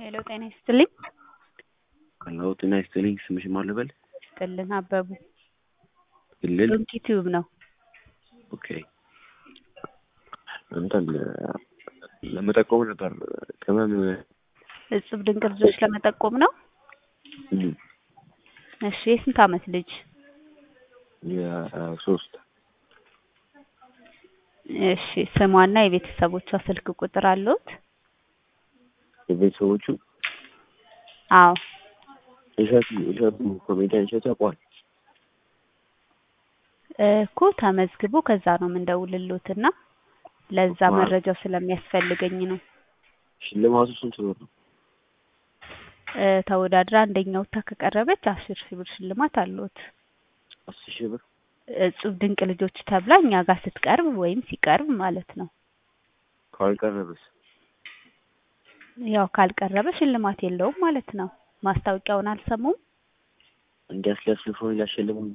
ሄሎ ጤና ይስጥልኝ። ሄሎ ጤና ይስጥልኝ። ስምሽ ማን ልበል? ይስጥልን አበቡ ክልል ዶንኪ ቲዩብ ነው። ኦኬ እንትን ለመጠቆም ነበር ቅመም እጹብ ድንቅ ልጆች ለመጠቆም ነው። እም፣ እሺ የስንት አመት ልጅ? የሶስት እሺ ስሟና የቤተሰቦቿ ስልክ ቁጥር አለዎት? የቤተሰቦቹ አዎ እሸቱ እሸቱ ኮሜዲያን እሸቱ ያውቀዋል። እኮ ተመዝግቦ ከዛ ነው የምንደውልልዎትና ለዛ ማ- መረጃው ስለሚያስፈልገኝ ነው። ሽልማቱ ስንት ብር ነው? እ ተወዳድራ አንደኛ ወጥታ ከቀረበች አስር ሺህ ብር ሽልማት አለዎት። አስር ሺህ ብር እጹብ ድንቅ ልጆች ተብላ እኛ ጋር ስትቀርብ ወይም ሲቀርብ ማለት ነው። ካልቀረበስ? ያው ካልቀረበ ሽልማት የለውም ማለት ነው። ማስታወቂያውን አልሰሙም? እንዲያስለፍልፎ ሊያሸልሙን